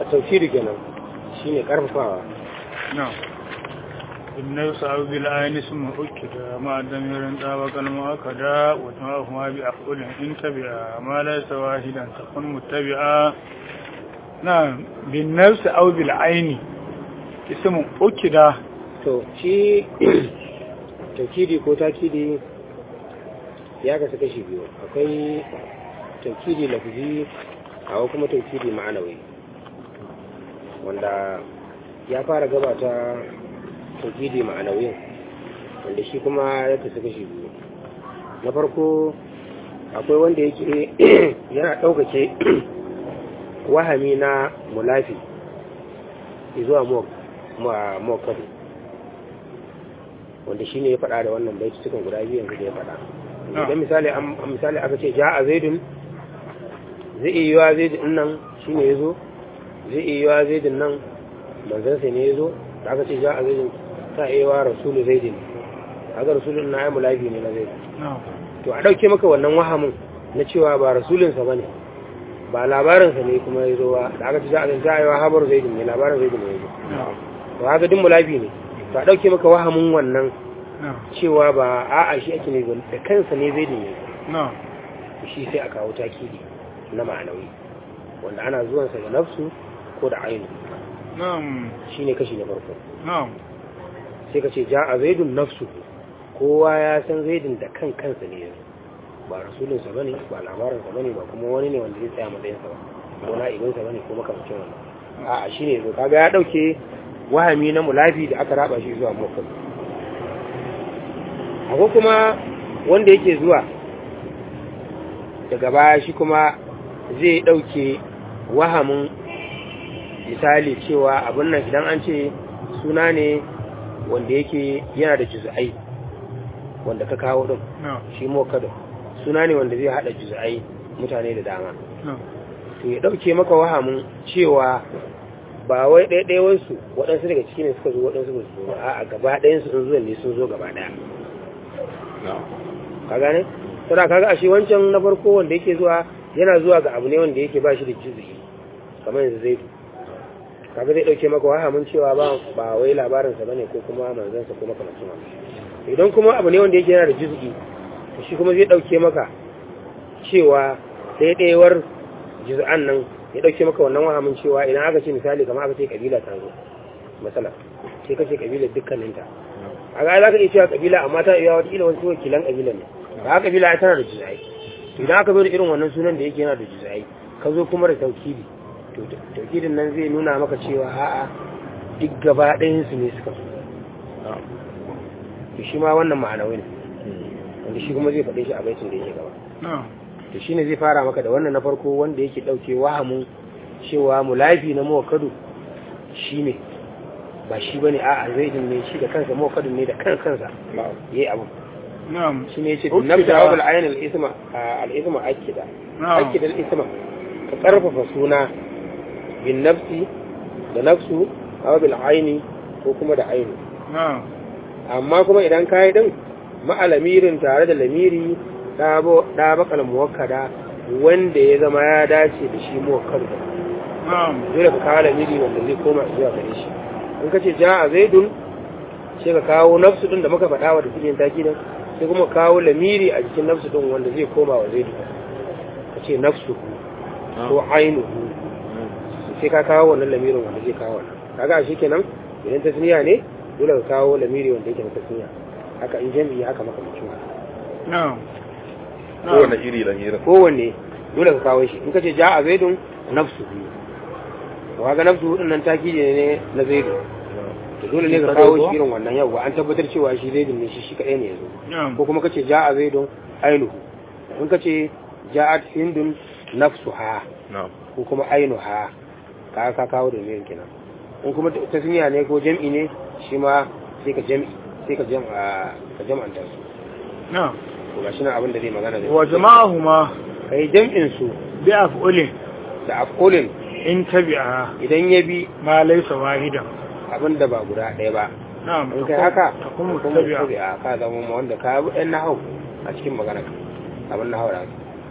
a tauhidi kenan shine karfafawa نعم إن يصعب بالعين اسم أكد مع الدمير طابق المؤكدا وجمعهما بأفعل إن تبعا ما ليس واحدا تكون متبعا نعم بالنفس أو بالعين اسم أكد to shi taukidi ko takidi ya kasu kashi biyu akwai taukidi lafizi akwai kuma taukidi ma'anawi wanda ya fara gabata taukidi ma'anawi wanda shi kuma ya kasu kashi biyu na farko akwai wanda yake yana ɗaukake wahami na mulafi zuwa mokadu wanda shine ya faɗa da wannan baiti cikin guda biyu yanzu da ya faɗa idan misali an misali aka ce ja'a zaidun zai iya yiwa zaidun nan shine yazo zai iya yiwa zaidun nan manzon sai ne yazo da aka ce ja'a zaidun ta iya yiwa rasulu zaidun kaga rasulun na ayyul lafi ne na zaidun to a dauke maka wannan wahamin na cewa ba rasulun sa bane ba labarin sa ne kuma yazo ba da aka ce ja'a zaidun ta iya yiwa habar zaidun ne labarin zaidun ne yazo to haka din mulafi ne to a ɗauke maka wahamin wannan cewa ba a'a shi ake ne da kansa ne zai dinye shi sai a kawo takidi na ma'anawi wanda ana zuwansa da nafsu ko da ainu shi ne kashi na farko sai ka ce ja a zaidun nafsu kowa ya san zaidun da kan kansa ne yanzu ba rasulinsa ba ne ba labarinsa ba ne ba kuma wani ne wanda zai tsaya matsayinsa ba ko na ibinsa ba ne ko makamcin wannan a'a shi ne zo kaga ya ɗauke wahami na mulafi da aka raba shi zuwa mufrad akwai kuma wanda yake zuwa daga baya shi kuma zai dauke wahamin misali cewa abin nan idan an ce suna ne wanda yake yana da juz'ai wanda ka kawo din shi mokado suna ne wanda zai hada juz'ai mutane da dama to ya dauke maka wahamin cewa ba wai ɗaiɗaiwansu waɗansu daga ciki ne suka zo waɗansu ba su zo a gaba ɗayansu sun zuwa ne sun zo gaba ɗaya ka gane sada kaga ashe wancan na farko wanda yake zuwa yana zuwa ga abu ne wanda yake ba shi da juzi kamar yanzu zai kaga zai ɗauke maka wahamin cewa ba ba wai labarinsa bane ko kuma manzansa ko makamancin wani idan kuma abu ne wanda yake yana da juzi to shi kuma zai ɗauke maka cewa ɗaiɗaiwar juz'an nan ya dauke maka wannan wahamin cewa idan aka ce misali kamar aka ce kabila ta zo matsala sai ka ce kabila dukkaninta a ga za ka iya cewa kabila amma ta iya wata ila wasu wakilan kabila ne ba kabila tana da juzai idan aka zo da irin wannan sunan da yake yana da juzai ka zo kuma da taukidi to taukidin nan zai nuna maka cewa a'a duk gaba ɗayan su ne suka zo to shi ma wannan ma'anawai ne wanda shi kuma zai faɗe shi a baitin da yake gaba to shine zai fara maka da wannan na farko wanda yake dauke wahamin cewa mulafi na muwakkadu shine ba shi bane a zaidin ne shi da kansa muwakkadu ne da kan kansa yayi abu na'am shine yace bin nafsa wa bil ayn al isma al isma akida akida al isma ka karfafa suna bin nafsi da nafsu aw bil ayni ko kuma da ayni na'am amma kuma idan kai din ma'alamirin tare da lamiri da bakal muwakkada wanda ya zama ya dace da shi muwakkadu dole ka kawo lamiri wanda zai koma zuwa gare shi in ka ce ja a zaidun sai ka kawo nafsu din da muka faɗa wa da cikin taki nan sai kuma kawo lamiri a jikin nafsu din wanda zai koma wa zaidu ka ce nafsu ko ainihu sai ka kawo wannan lamirin wanda zai kawo wannan kaga shi kenan idan tasniya ne dole ka kawo lamiri wanda yake na tasniya haka in jami'i haka maka mutum na'am kowane iri lamirin kowanne dole ka kawo shi in ka ce ja a zaidun nafsu to kaga nafsu din nan taki ne na zaidu to dole ne ka kawo shi irin wannan yau an tabbatar cewa shi zaidun ne shi shi kadai ne yazo ko kuma ka ce ja a zaidun ainuhu in ka ce ja'at hindun nafsuha ko kuma ainuha ka ka kawo da mirin kenan in kuma tasniya ne ko jam'i ne shi ma sai ka jam'i sai ka jam'a ka jam'anta su na'am to gashi nan abin da zai magana da wa jama'ahuma kai jam'in su bi af'ulin da afkulin in tabi'a idan ya bi ma laysa wahidan abin da ba guda ɗaya ba na'am in kai haka takun kuma mutabi'a tabi'a ka zama ma wanda ka bi ɗan nahau a cikin magana abin nahau da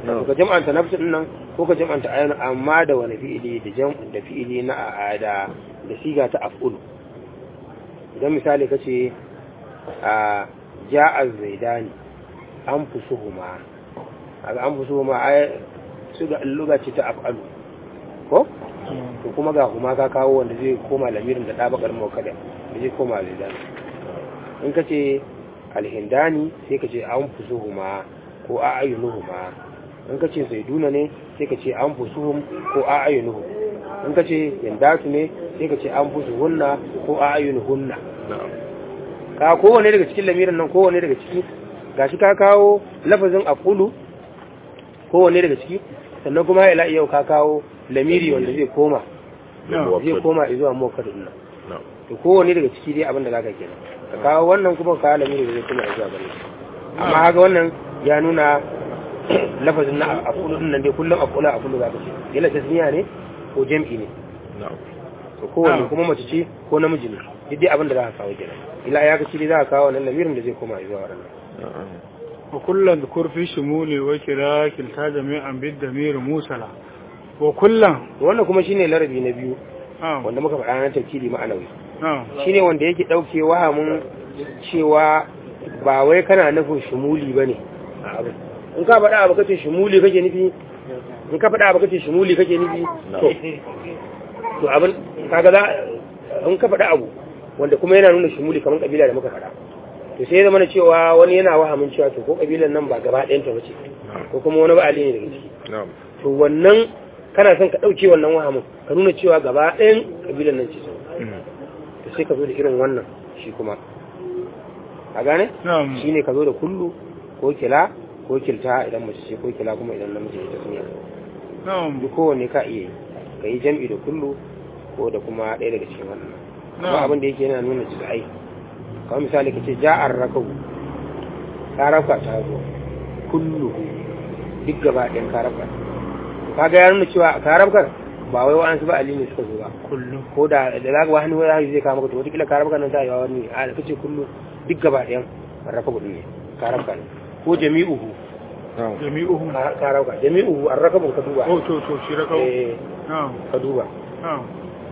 na'am ka jam'anta nafsu din nan ko ka jam'anta ayyana amma da wani fi'ili da jam da fi'ili na a da da siga ta af'ul idan misali kace a ja'a zaidani an fusuhuma kaga an fusuhuma ay su ga luga ce ta af'alu ko to kuma ga kuma ka kawo wanda zai koma lamirin da dabakar mawkada da zai koma zaidani in kace alhindani sai ka ce an fusuhuma ko a ayyunuhuma in ka ce zaiduna ne sai ka ce an fusuhum ko a ayyunuhu in ka ce yandatu ne sai ka ce an fusuhunna ko a ayyunuhunna na'am ka kowane daga cikin lamirin nan kowane daga ciki gashi ka kawo lafazin aqulu kowane daga ciki sannan kuma ila yau ka kawo lamiri wanda zai koma zai koma zuwa mokadin nan na'am to kowane daga ciki dai abin da zaka kenan ka kawo wannan kuma ka kawo lamiri da zai koma zuwa gare shi amma haka wannan ya nuna lafazin na aqulu din nan dai kullum aqulu aqulu zaka ce yana tasniya ne ko jam'i ne na'am to kowanne Na'am. kuma mace ce ko namiji ne duk dai abin da za ka kawo kenan ila ya ga shi za ka kawo wannan lamirin da zai koma zuwa wannan na'am وكلا ذكر في شمول وكلا كلتا جميعا بالدمير موسلا وكلا to wannan kuma shine larabi na biyu نعم wanda muka faɗa na tafsiri ma'anawi نعم shine wanda yake dauke wahamin cewa ba wai kana nufin shumuli bane a abin in ka faɗa abu kace shumuli kake nufi in ka faɗa abu kace shumuli kake nufi to to abin kaga za in ka faɗa abu wanda kuma yana nuna shumuli kamar kabila da muka faɗa to sai ya zama na cewa wani yana wahamin cewa to ko kabilan nan ba gaba ɗayan ta bace ko kuma wani ba ali ne daga ciki na'am to wannan kana son ka ɗauke wannan wahamin ka nuna cewa gaba ɗayan kabilan nan ce sau to sai ka zo da irin wannan shi kuma a gane نعم shi ne ka zo da kullu ko kila ko kilta idan mace ce ko kila kuma idan namiji ne ta suniya نعم duk kowanne ka iya yi ka yi jam'i da kullu ko da kuma ɗaya daga cikin wannan kuma نعم abin da yake yana nuna jiz'ai kamar misali ka ce ja'ar rakau karafka ta zo kulluhu duk gaba ɗayan karafka kaga ya nuna cewa karafkar ba wai wa'ansu ba ali ne suka zo ba كله ko da da za ka wani wani zai kama ka to wataƙila karafka nan ta yi wani a da kace kullu duk gaba ɗayan rakabu ɗin ne karafka ne ko jami'uhu na'am جميعهم ka- karafka jami'uhu an rakabu ka duba أو تو تو شركوا eh نعم ka duba نعم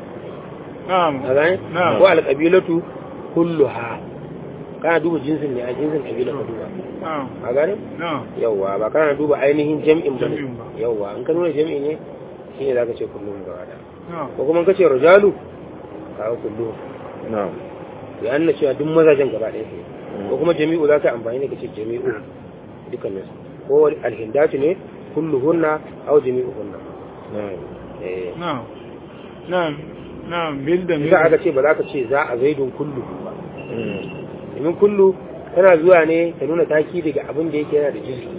نعم a gane نعم ko alƙabilatu kulluha kana duba jinsin ne a jinsin ƙabila ka duba نعم a gane نعم yawwa ba kana duba ainihin jam'in ba ne Jam'in ba. yawwa in ka nuna jam'i ne shi ne za ka ce kullum gaba da نعم ko kuma in ka ce rajalu ka ga kullum na'am ya nuna cewa duk mazajen gaba ɗaya ne ko kuma jami'u za ka amfani ne ka ce jami'u dukkanin su ko alhindatu ne kulluhunna aw jami'uhunna na'am eh نعم نعم نعم بالدمير za aka ce ba za ka ce za a zaidun kullu ba Mm. domin kullu tana zuwa ne ta nuna taki daga abin da yake yana da juz'i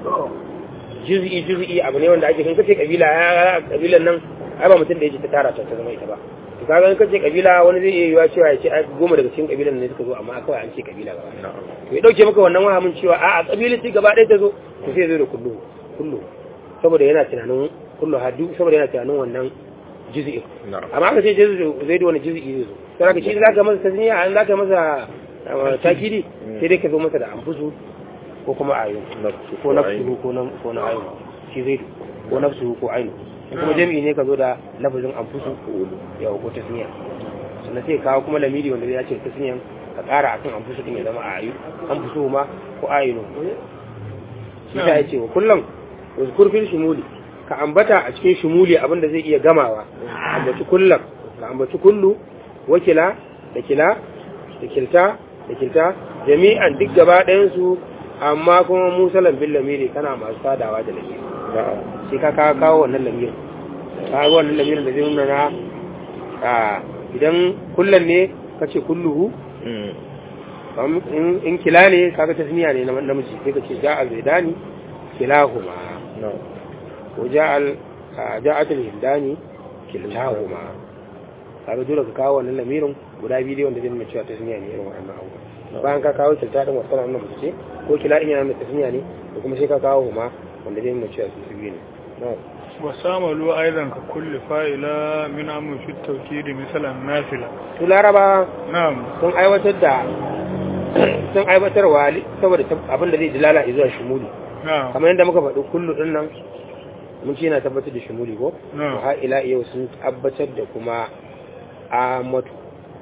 juz'i juz'i abu ne wanda ake kan kace kabila ya kabilan nan ai ba mutum da yake ta tara ta ta zama ita ba to kaga in kace kabila wani zai iya yiwa cewa ya ce ai goma daga cikin kabilan ne suka zo amma kawai an ce kabila gaba ɗaya. na'am to ya dauke maka wannan wahamin cewa a a kabilanci gaba ɗaya ta zo to sai ya zo da kullu kullu saboda yana tunanin kullu hadu saboda yana tunanin wannan juz'i na'am amma aka ce juz'i zai da wani juz'i zai zo sai ka ce in zaka masa tasniya an zaka masa uh, takidi sai dai ka zo masa da amfusu ko kuma ayu nafsu ko nafsu ko nan ko na ayu shi zai ko nafsu ko ayu in kuma jami'i ne ka zo da lafazin amfusu yau ko tasniya sannan sai kawo kuma lamiri wanda zai ce tasniyan ka ƙara akan amfusu din ya zama ayu amfusu ma ko ayu shi ta yace wa kullum wazkur fil shumuli ka ambata a cikin shumuli abinda zai iya gamawa ambaci kullum ka ambaci kullu wakila da kila da kilta da kilta jami'an duk gaba ɗayan su amma kuma musalan bil lamiri kana masu sadawa da lamiri na'am sai ka kawo kawo wannan lamirin ka ga wannan lamirin da zai nuna na a idan kullum ne ka ce kulluhu Mm. kam in in kila ne kaga tasniya ne na namiji sai ka ce ja'a zaidani kilahuma na'am ko ja'al a, ja'atul hindani kilahuma kaga dole ka kawo wannan lamirin guda biyu dai wanda zai nuna cewa tasniya ne irin wannan abubuwa bayan ka kawo kilta din wasu nan mace ce ko kila in yana nuna tasniya ne da kuma sai ka kawo huma wanda zai nuna cewa su su biyu ne na'am وساملوا أيضا ككل فائلة من أمر في التوكيد مثل النافلة su laraba نعم sun aiwatar da sun aiwatarwa li- saboda tab- abin da zai dilala zuwa shumuli na'am kamar yadda muka faɗi kullu din nan mun ce yana tabbatar da shumuli ko to na'am har ila yau sun tabbatar da kuma amatu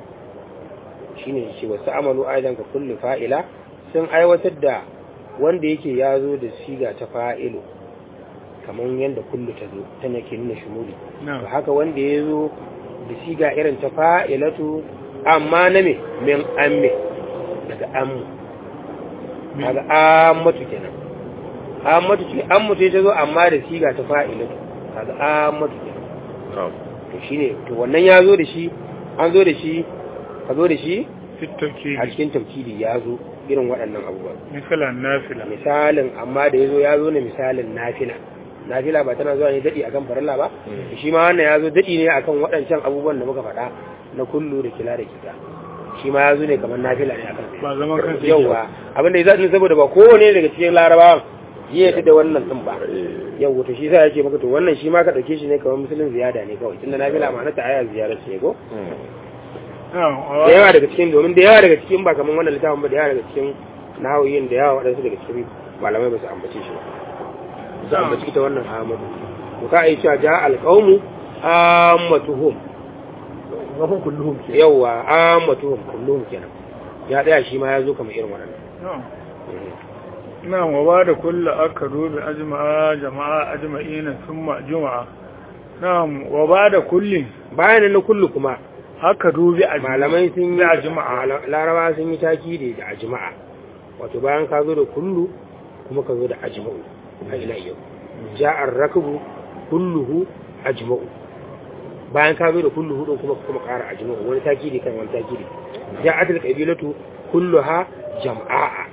shine shi wasu amalu aidan ka kullu fa'ila sun aiwatar da wanda yake ya zo da siga ta fa'ilu kamar yadda kullu ta zo ta nake nuna shumuli to na'am haka wanda ya zo da siga irin ta fa'ilatu amma na me min amme daga ammu kaga ammatu kenan ammatu ce ammatu ta zo amma da siga ta fa'ilatu kaga ammatu kenan na'am to shine to wannan ya zo da shi an zo da shi ka zo da shi fitauki a cikin tafkiri ya zo irin waɗannan abubuwan misalan nafila misalin amma da ya zo ya zo ne misalin nafila nafila ba tana zuwa ne daɗi akan farilla ba Mm. shi ma wannan ya zo daɗi ne akan waɗancan abubuwan da muka faɗa na kullu da kila da kita shi ma ya zo ne kamar nafila ne akan ba zaman kansa yake yauwa abinda ya zaɗi saboda ba kowane daga cikin larabawan yi ya da wannan ɗin ba Eh, yau to shi sa ya ce maka to wannan shi ma ka ɗauke shi ne kamar musulun ziyada ne kawai tunda nafila ma na ta aya ziyara ce ko mm. na'am da yawa daga cikin domin da yawa daga cikin ba kamar wannan littafin ba da yawa daga cikin nahawiyin da yawa waɗansu daga cikin malamai ba su ambace shi ba su ambaci ita wannan ahmadu to ka yi cewa ja alƙaumu ammatuhum Gafin kulluhum ke. yawa ammatuhum kullum kenan ya ɗaya shi ma ya zo kamar irin waɗannan na'am na'am wa ba da kullu aka dubi ajma'a jama'a ajma'ina thumma juma'a na'am wa ba da kulli bayan na kullu kuma aka dubi ajma'a malamai sun yi da ajma'a laraba sun yi takidi da ajma'a wato bayan ka zo da kullu kuma ka zo da ajma'u har ila yau ja'ar rakbu kulluhu ajma'u bayan ka zo da kulluhu din kuma kuma ƙara ajma'u wani takidi kan wani takidi ja'atul qabilatu kulluha jam'a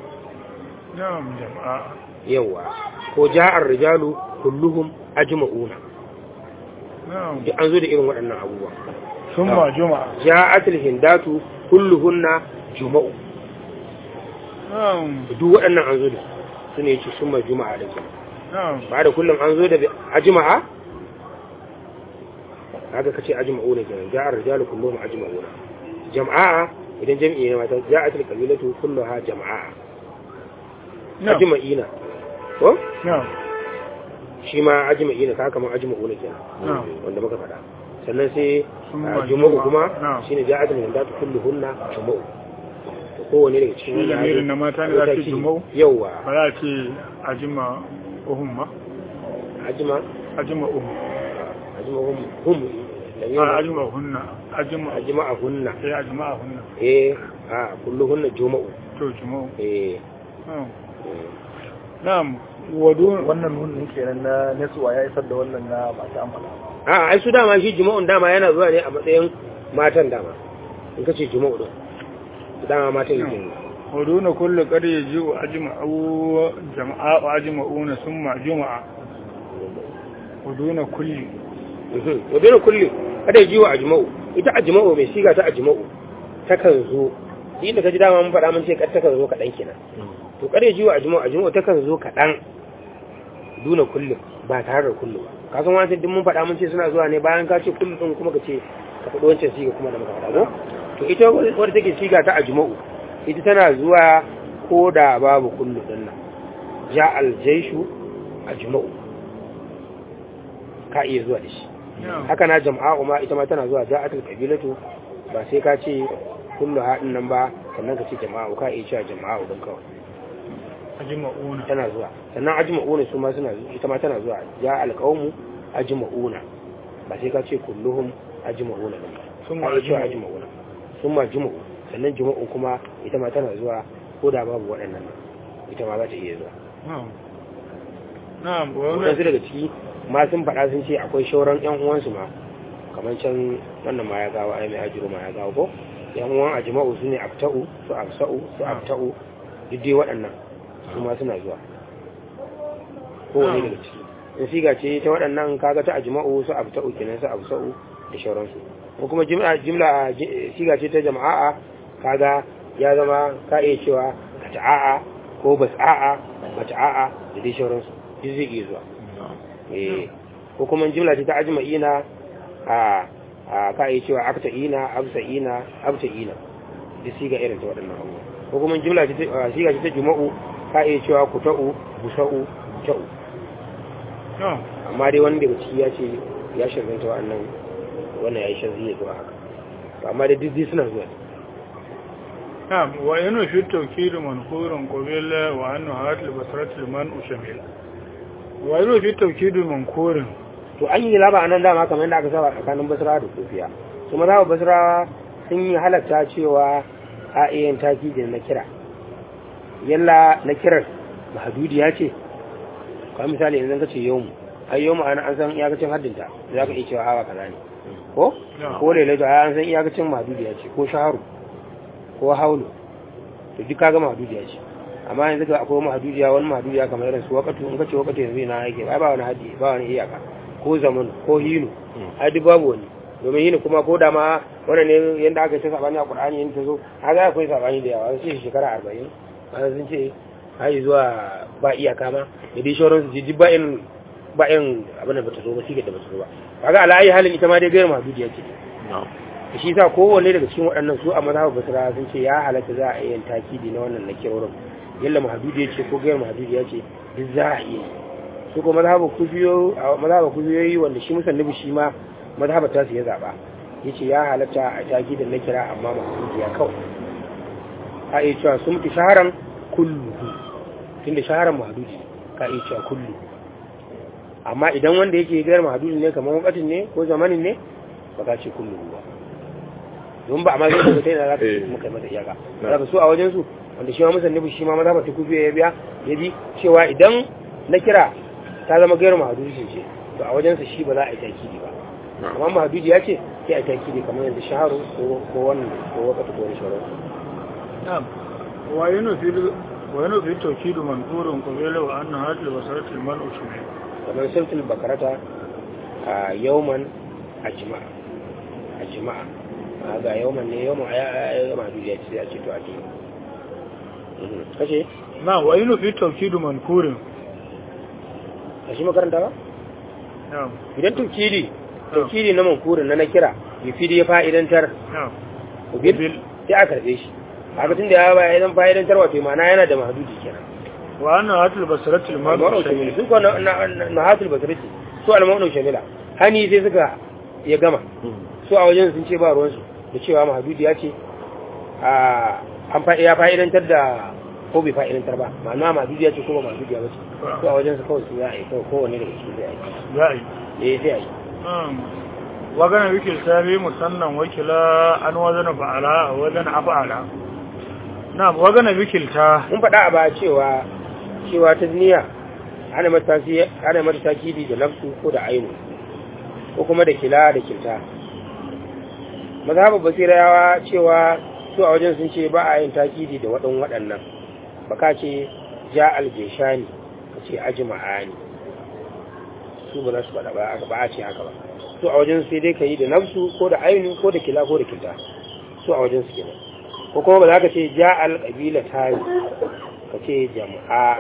na'am jama'a yawa ko ja'ar rijalu kulluhum ajma'una na'am duk an zo da irin waɗannan abubuwa thumma juma'a ja'atul hindatu kulluhunna juma'u na'am duk waɗannan an zo da su ne ci summa juma'a da ke na'am ba da kullum an zo da ajma'a haka kace ajma'u ne kenan ja'ar rijalu kulluhum ajma'una jama'a idan jami'i ne mata ja'atul qabilatu kulluha jama'a na'am ajma'ina ko na'am shi ma ajma'ina ka kamar ajma'u ne kenan na'am wanda muka faɗa sannan sai Summa a juma'u juma'a. kuma Na'am. shine ja'atul hindatu kulluhunna juma'u to kowane daga cikin Shi lamirin na mata ne za su mataki- juma'u? yawwa ba za a ce ajima uhum ma ajma ajima uhum ajma hum hum a ajima hunna ajima ajma hunna eh ajima hunna eh a kulluhunna juma'u to juma'u eh na'am eh. na'am wadu Wannan nunin kenan na Nesuwa ya isar da wannan na masu amala. a ai su dama shi juma'un dama yana zuwa ne a matsayin matan dama in kace juma'u din dama matan yake ne wadu na kullu qad yaji'u ajma'u jama'a wa ajma'una summa juma'a wadu na kulli Mhm. wa bayan kulli kada ji wa ajma'u ita ajma'u mai siga ta ajma'u takan zo inda kaji dama mun faɗa mun ce kad takan zo kaɗan kenan to kada ji wa ajma'u ajma'u takan zo kaɗan duna kullum ba tare da kullu ba ka san wancan duk mun faɗa mun ce suna zuwa ne bayan ka ce kullu din kuma ka ce ka faɗi wancan siga kuma da muka faɗa ko to ita wadda take siga ta ajma'u ita tana zuwa ko da babu kullu din nan ja aljaishu ajma'u ka iya zuwa da shi na'am haka na jama'u ma ita ma tana zuwa ja'atul qabilatu ba sai ka ce kullu haɗin nan ba sannan ka ce jama'u ka iya cewa jama'u don kawai ajma'una tana zuwa sannan ajma'una su ma suna ita ma tana zuwa ja alqawmu ajma'una ba sai ka ce kulluhum ajma'una din ba Summa ka iya cewa ajma'u. ajma'una summa jumu'u sannan jumu'u kuma ita ma tana zuwa ko da babu waɗannan nan ita ma za ta iya zuwa na'am na'am wa waɗansu daga ciki ma sun faɗa sun ce akwai shauran ƴan uwansu ma kamar can wannan ma ya gawo ai mai ajiru ma ya gawo ko ƴan uwan ajma'u su ne afta'u su afsa'u su afta'u duk dai waɗannan su ma suna zuwa kowane daga ciki in siga ce ta waɗannan kaga ta ajma'u su afta'u kenan su afsa'u da shauransu ko kuma jimla jimla ji- siga ce ta jama'a kaga ya zama ka iya cewa ka ta'a'a ko bas'a'a bata'a'a da dai shauransu duk zai iya zuwa eh ko kuma jimla ce ta ajma'ina a a ka iya cewa akta'ina absa'ina abta'ina duk siga irin ta waɗannan abubuwa ko kuma jimla ce ta siga ce ta juma'u ka iya cewa ku ta'u busa'u ta'u na'am amma dai wani daga ciki ya ce ya shirganta wa'annan wannan ya yi shan zai zuwa haka to amma dai duk suna zuwa نعم وإنه في التوكيد منقور قبيل وأنه هات لبصرة المنء شميل وإنه في التوكيد منقور to an yi laba a nan dama kamar yadda aka saba tsakanin basra da kofiya su maza basra sun yi halatta cewa a iya taki da na kira yalla na kirar mahadudiya ce kamar misali yanzu ka ce yau mu ai yau mu ana an san iyakacin haddinta za ka iya cewa hawa kaza ne ko ko lele to an san iyakacin mahadudiya ce ko shaharu ko haulu to duk kaga mahadudiya ce amma yanzu ka akwai mahadudiya wani mahadudiya kamar irin su wakatu in ka ce wakatu yanzu na yake ba ba wani haddi ba wani iyaka ko zaman ko hinu ai duk babu wani domin hinu kuma ko da ma wannan ne yanda aka ce sabani a qur'ani yin ta zo kaga akwai sabani da yawa sai shekara 40 wanda sun ce ai zuwa ba iyaka ma da dai shauran su ji ba in ba in abin da bata zo ba sigar da bata zo ba kaga ala ayi halin ita ma dai gairu mahdudiya ce shi sa kowanne daga cikin waɗannan su a mazhabar basra sun ce ya halatta za a iya yin takidi na wannan na kirorin yalla mahdudiya ce ko gairu mahdudiya ce duk za a iya su ko mazhabar kubiyo a mazhabar kubiyoyi wanda shi musannabi shi ma mazhabar ta su ya zaba yace ya halatta a takidin na kira amma mahdudiya kawai a iya cewa sun fi shaharan kullu tunda shaharan mahdudi ka iya cewa kullu amma idan wanda yake gairu mahdudi ne kamar wakatin ne ko zamanin ne ba ka ce kullu ba don ba a ma zai daga ta yana za ka ce muka yi masa iyaka daga su a wajen su wanda shi ma musannibu shi ma maza ba ta kufi ya biya ya bi cewa idan na kira ta zama gairu mahadudi ce to a wajensa shi ba za a yi takidi ba amma mahadudi ya ce sai a yi takidi kamar yanzu shaharu ko wannan ko wakati ko wani shaharu نعم وإنه في وإنه في التوكيد منقور قبيل وأن هات لبصرة المنء شميل kamar sultul bakarata a yauman a jima'a a jima'a ga yauman ne yauman a ya mahadudi ya ce a ce to a ce kashe نعم وإنه في التوكيد منقور a shi makaranta ba نعم idan tukidi tukidi na mankurin na na kira yufidi ya fa'idantar نعم ubil sai a karbe shi haka tun da ya ba idan fa'idantar wato ma'ana yana da mahadudi kenan وأن هات لبصرة المنء al-ma'nu شميل shamila su ko na na hatul basrati su al-ma'nu shamila hani sai suka ya gama su a wajen sun ce ba ruwan su da cewa mahadudi ya ce a an fa ya fa'idantar da ko bai fa'idantar ba ma'ana mahadudi ya ce ko ba mahadudi ya ce su a wajen su kawai su za a yi kawai kowanne daga cikin zai yi زائد eh sai a yi نعم وكان وكل سابي مسنن وكلا أن وزن فعلا وزن أفعلا نعم وكان وكل تا mun faɗa a baya cewa cewa ta duniya ana mata tasi- ana mata takidi da nafsu ko da ainu ko kuma da kila da kilta mazhabar basirawa cewa su a wajen sun ce ba a yin takidi da waɗan waɗannan ba ka ce ja aljeshani ka ce ajma'ani su ba za su faɗa ba ba a ce haka ba su a wajen sai dai ka yi da nafsu ko da ainu ko da kila ko da kilta su a wajen su kenan ko kuma ba za ka ce ja alƙabila ta ka ce jama'a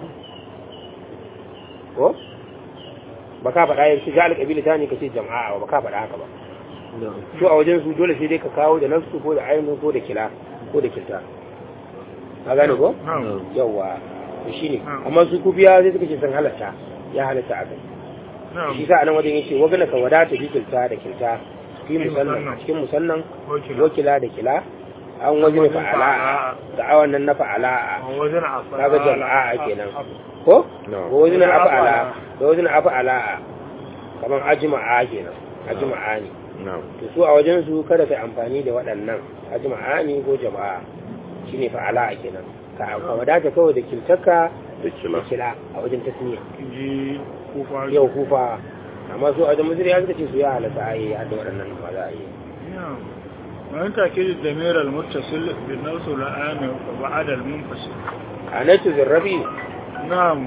ko ba ka faɗa yanzu ja alƙabila ta ne ka ce jama'a ba ka faɗa haka ba su a wajen su dole sai dai ka kawo da nafsu ko da ainu ko da kila ko da kilta ka gane ko نعم yawwa to shine Hmm. amma su kubiya sai suka ce sun halatta ya halatta a kai نعم shi sa anan wajen yace wagana ka wadata bi kilta da kilta fi Fi musannan musannan. a cikin musannan وكلا wakila da kila an wajen wajen fa'ala fa'ala. da awan nan na fa'ala وزن أفعلا kaga jama'a kenan ko No. ko wajen Wajen afa'ala afa'ala. da wajen afa'ala kaman ajma'a kenan ajma'a ne na'am to su a wajen su kada kai amfani da waɗannan ajma'a ne ko jama'a shine fa'ala kenan ka ka wadata kawai da kiltaka da da kila kila a wajen tasniya ji kufa yau kufa amma su a wajen mazuri ya suka ce su ya halatta a yi hadda waɗannan ba za a yi نعم وأن تأكيد الضمير المتصل بالنفس الآن وبعد المنفصل a natu zirrabi نعم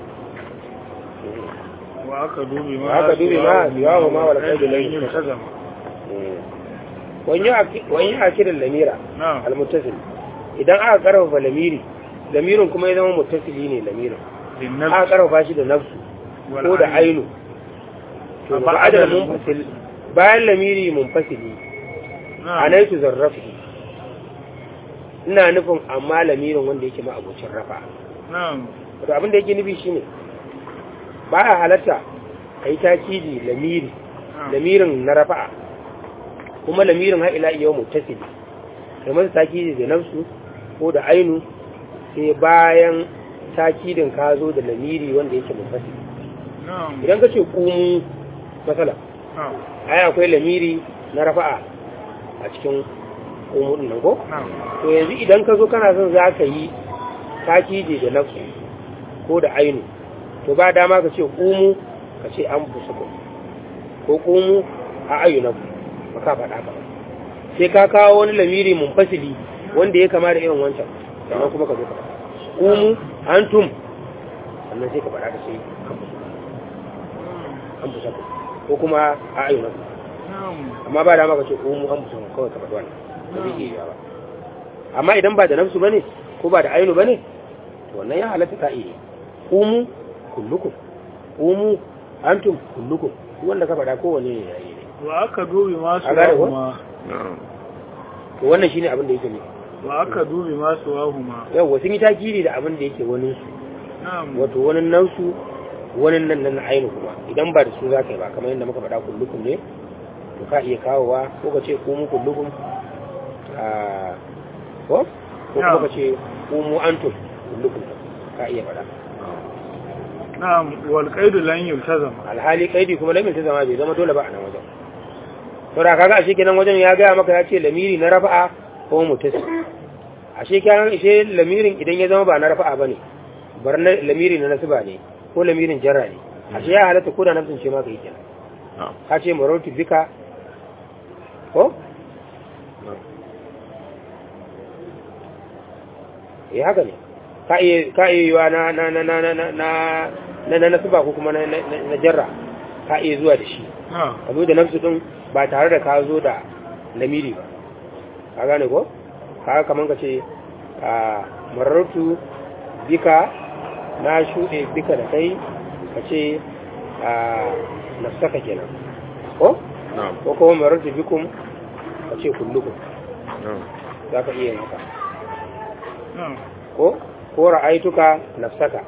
وأكدوا بما وأكدوا بما سواهما والقيد لم يلتزم. يلتزم wani yi akirin lamira نعم almuttasil idan aka karfafa lamiri lamirin kuma ya zama muttasili ne lamirin aka للنفس karfafa shi da nafsu ko da والعين. ainu to Ba ba adal adal munfasil bayan lamiri munfasili نعم anaitu zarrafi ina nufin amma lamirin wanda yake ma abocin rafa na'am wato abin da yake nufi shine ba a halatta a yi takidi lamiri lamirin na rafa'a kuma lamirin har ila yau mutasili kai masa takidi da nafsu ko da ainu sai bayan takidin ka zo da lamiri wanda yake munfasili na'am idan ka ce kumu matsala na'am ai akwai lamiri na rafa'a a cikin kumu din nan ko na'am to yanzu idan ka zo kana son za ka yi takidi da nafsu ko da ainu to ba dama ka ce kumu ka ce an busa ko ko kumu a ayyunaku ba ka faɗa ka ba sai ka kawo wani lamiri munfasili wanda ya kama da irin wancan sannan kuma ka zo ka faɗa kumu antum sannan sai ka faɗa ka sai an busa an busa ko ko kuma a ayyunaku na'am amma ba dama ka ce kumu an busa ko kawai ka faɗi wannan ba zai iya yiwa ba amma idan ba da nafsu bane ko ba da ainu bane to wannan ya halatta ka iya kumu kullukum kumu antum kullukum duk wanda ka faɗa kowane ne yayi ne wa aka dubi masu A gane ko? wahuma na'am to wannan shine abin da yake ne wa aka dubi masu wahuma yawa sun yi takiri da abin da yake wani su na'am wato wani nan su wani nan nan na ainu kuma idan ba da su za ka yi ba kamar yadda muka faɗa kullukum ne to ka iya kawowa ko ka ce kumu kullukum a ko ko kuma ka ce kumu antum kullukum ka iya faɗa na'am wal qaidu lan yultazam alhali kaidi kuma lamin ta zama bai zama dole ba a nan wajen to da kaga ashe kenan wajen ya gaya maka ya ce lamiri na rafa'a ko mutas ashe kenan ashe lamirin idan ya zama ba na rafa'a bane bar na lamiri na nasba ne ko lamirin jarra ne ashe ya halatta ko da nafsin ce ma kai kenan na'am ka ce marautu bika ko eh haka ne ka iya ka iya yiwa na na na na na na na na nasba ko kuma na na na jarra ka iya zuwa da shi na'am ka zo da nafsu din ba tare da ka zo da lamiri ba ka gane ko ka kaman ka ce a marartu bika na shuɗe bika da kai ka ce a nafsaka kenan ko na'am ko kuma marartu bikum ka ce kullukum na'am za ka iya yin haka na'am ko ko ra'aituka nafsaka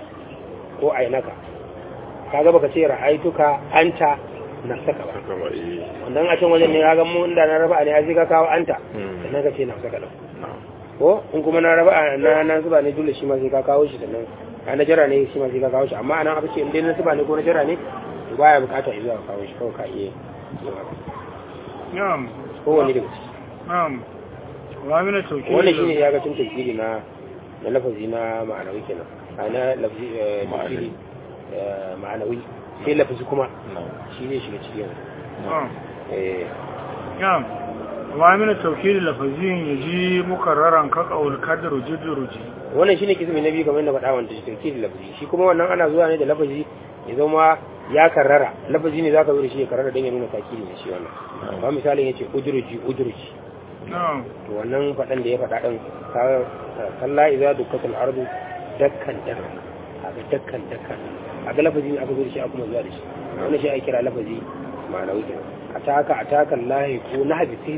ko ainaka kaga baka ce ra'aituka anta nafsaka ba haka ba eh wannan a can wajen ne kaga mu inda na raba ne a ka kawo anta Hmm. sannan ka ce nafsaka din na'am ko in kuma na raba na na zuba ne dole shi ma sai ka kawo shi sannan a na jira ne shi ma sai ka kawo shi amma anan aka ce in dai na zuba ne ko na jira ne to baya bukata ya zuwa kawo shi kawai ka iya yin haka na'am kowanne daga ciki na'am wa min tawkil wannan shine ya ga tun tafsiri na na lafazi na ma'anawi kenan a na lafazi eh, tafsiri eh, ma'anawi sai lafazi kuma na'am shi ne shiga cikin na'am eh نعم وعامل التوكيد اللفظي يجي مكررا كقول كدر جد رجي wannan shine kismi na biyu kamar yadda faɗa wanda shi tafsiri lafazi shi kuma wannan ana zuwa ne da lafazi ya zama ya karrara lafazi ne zaka zo da shi ya karrara don ya nuna takiri ne shi wannan ba misalin yace udruji udruji نعم to wannan faɗan da ya faɗa ɗin ka kalla idza dukkatul ardu dakkan dakkan kaga dakkan dakkan kaga lafazi ne aka zo da shi aka kuma zuwa da shi wannan shi ake kira lafazi ma'anawi kenan ataka ataka lahi ko na habisi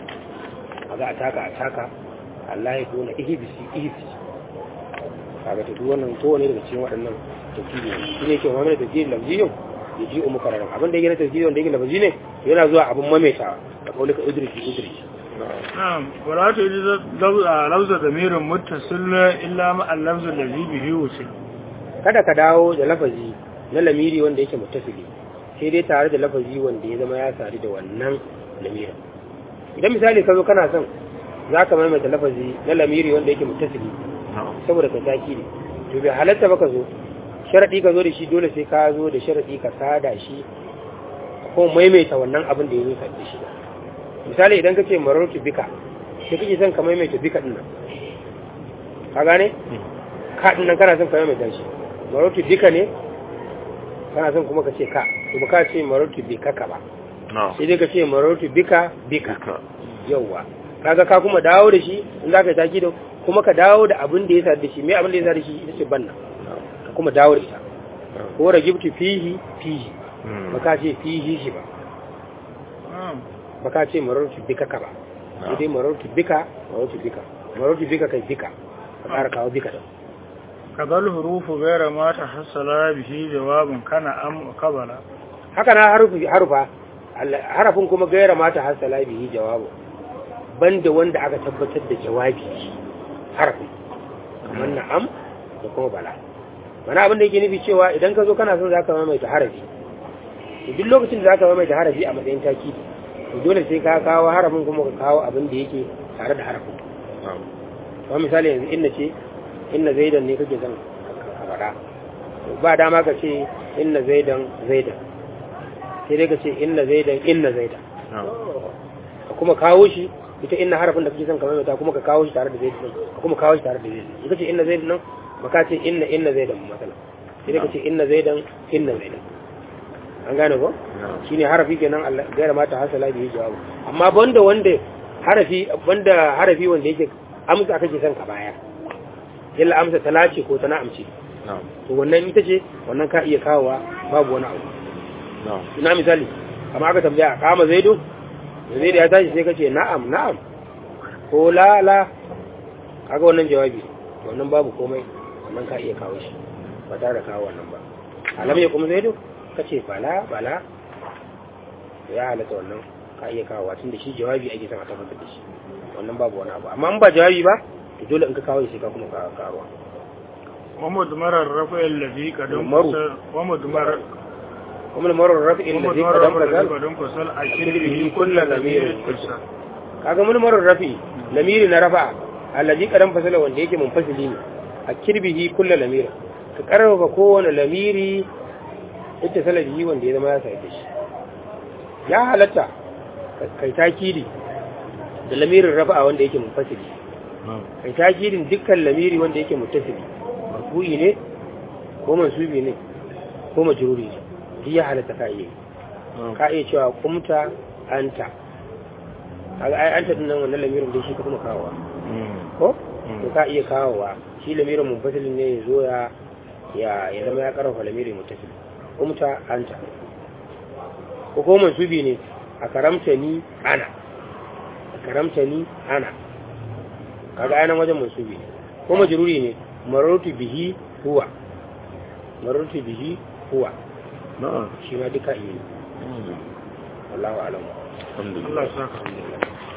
kaga ataka ataka Allah ko na ihbisi ihbisi kaga to duk wannan kowane daga cikin waɗannan tafsiri ne shi ne ke wa mana tafsiri lafziyin ya ji umu kararan abin da yake na tafsiri wanda yake lafazi ne yana zuwa abin maimaitawa da kaulika udriki udriki na'am نعم ولا تجد لفظ ضمير متصل إلا مع اللفظ الذي به وصل kada ka dawo da lafazi na lamiri wanda yake muttasili sai dai tare da lafazi wanda ya zama ya sadu da wannan lamirin idan misali ka zo kana son za ka maimaita lafazi na lamiri wanda yake muttasili na'am saboda ka taki ne to bai halatta ba ka zo sharaɗi ka zo da shi dole sai ka zo da sharaɗi ka sada shi ko maimaita wannan abin da ya zo sadu da shi misali idan ka ce marartu bika sai kake son ka maimaita bika ɗin nan ka gane ka ɗin nan kana son ka maimaita shi marartu bika ne kana son kuma ka ce ka to ba ka ce marartu bika ka ba na'am sai dai ka ce marartu bika bika duka yauwa kaga ka kuma dawo da shi in za ka yi taki da kuma ka dawo da abin da ya sa da shi me abin da ya sa da shi ita ce banna ka kuma dawo da ita ko ragibtu fihi fihi Hmm. ba ka ce fihi shi ba نعم ba ka ce marartu bika ka ba sai dai marartu bika marartu bika marartu bika kai bika ka ƙara kawo bika da kadal hurufu gaira ma ta hasala bihi jawabin kana am kabala haka na harufi harufa Allah- harafin kuma gaira mata hasala bihi jawabu banda wanda aka tabbatar da jawabi harafin kamar na'am da kuma bala mana abin da yake nufi cewa idan ka zo kana son zaka maimaita harafi to duk lokacin da zaka maimaita harafi a matsayin takidi to dole sai ka kawo harafin kuma ka kawo abin da yake tare da harafin na'am kamar misali yanzu inna ce inna zaidan ne kake son ka faɗa ba dama ka ce inna zaidan zaidan sai dai ka ce inna zaidan inna zaidan na'am ka kuma kawo shi ita inna harafin da kake son ka maimaita kuma ka kawo shi tare da zaidan ka kuma kawo shi tare da zaidan in ka ce inna zaidan nan ba ka ce inna inna zaidan matsala sai dai ka ce inna zaidan inna zaidan an gane ko na'am shine harafi kenan Allah gaira mata hasala bihi jawabu amma banda wanda harafi banda harafi wanda yake amsa kake son ka baya yalla amsa talace ko ta na'amce na'am to wannan ita ce wannan ka iya kawowa babu wani abu na'am ina misali amma aka tambaya kama zaido da zaido ya tashi sai ka ce na'am na'am ko la la kaga wannan jawabi to wannan babu komai wannan ka iya kawo shi ba tare da kawo wannan ba alam ya kuma zaido ka ce bala bala to ya halatta wannan ka iya kawo tun da shi jawabi ake son a tabbatar da shi wannan babu wani abu amma in ba jawabi ba to dole in ka kawo shi sai ka kuma kawo kawo wa mudmarar rafa allazi kadun Maru. fasal wa mudmar kuma marar rafi'in wa da zai mudmarar kadan rafa bazal kadun fasal a kirbihi kirbihi kullu kullu lamirin lamirin kulsa kaga mulmarin rafi lamiri na rafa allazi kadan fasala wanda yake munfasili ne a kirbihi kullu lamira ka karfafa kowane lamiri ita salabihi wanda ya zama ya sai shi ya halatta ka- kai takidi da lamirin rafa wanda yake munfasili na'am kai takidin dukkan lamiri wanda yake muttasili marfu'i ne ko mansubi ne ko majruri ne duk ya halatta ka iya yi. na'am ka iya cewa kumta anta kaga ai anta din nan wannan lamirin da shi ka kuma kawowa Mm. ko Mm. to ka iya kawowa shi lamirin munfasilin ne ya zo ya ya ya zama ya karfafa lamirin muttasil kumta anta ko ko mansubi ne a karamta ni ana a karamta ni ana kaga ai nan wajen mansubi ne ko majruri ne marartu bihi huwa marartu bihi huwa na'am shi ma duka iya yi Mm. wallahu a'lam alhamdulillah Allah ya saka